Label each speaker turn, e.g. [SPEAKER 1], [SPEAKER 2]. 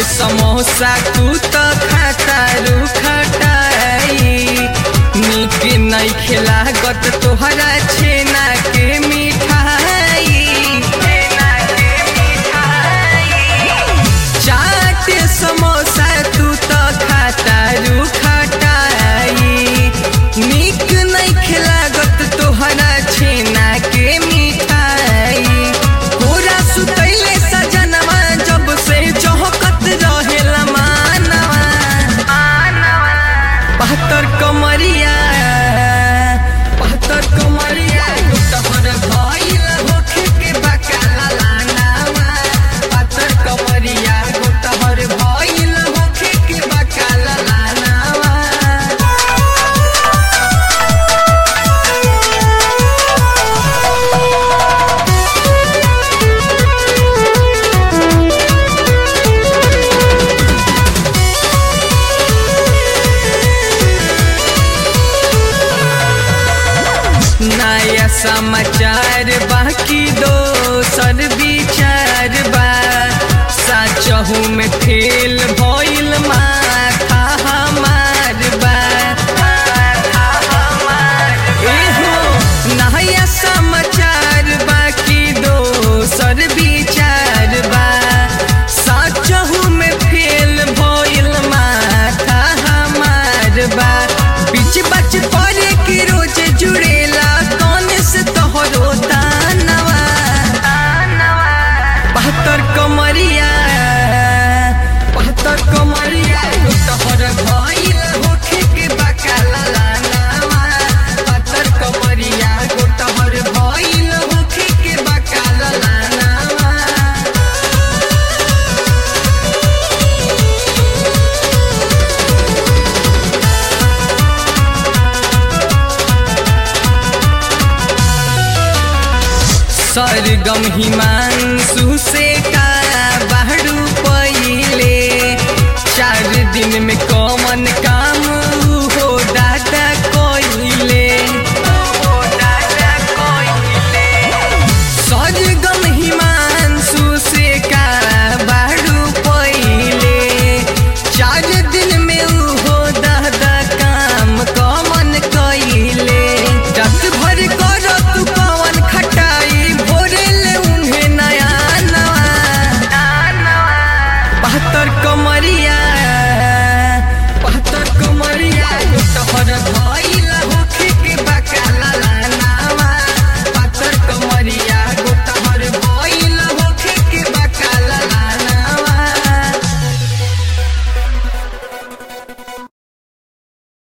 [SPEAKER 1] समोसा तू तो खाता रू खटाई निक नहीं खिलागत तोहरा छेना के मिठाई छेना के मिठाई चाट समोसा तू तो खाता रू खटाई निक नहीं खिलागत तोहरा छेना के मिठाई पूरा सुतैले सजनवा जब से चौकत रहेला मानवा बहत्तर कमरिया बहत्तर कमरिया तोहर भइल होखे के बकाला लानावा बहत्तर कमरिया तोहर भइल होखे के बकाला लानावा नया समाचार बाकी दोसर विचार बा सचहू में फेल भइल माथा हमार बा एहो नया समाचार बाकी दोसर विचार बा सचहू में फेल भइल माथा हमार बा बीच बच पड़े के रोज जुड़ेला कौन से तोहरो दानवा बहत्तर कमरिया बहत्तर कमरिया तोहर भइल होखे के बकाला लानावा बहत्तर कमरिया तोहर भइल होखे के बकाला लानावा सरगम हिमांशु से का बाहरू पहिले चार दिन में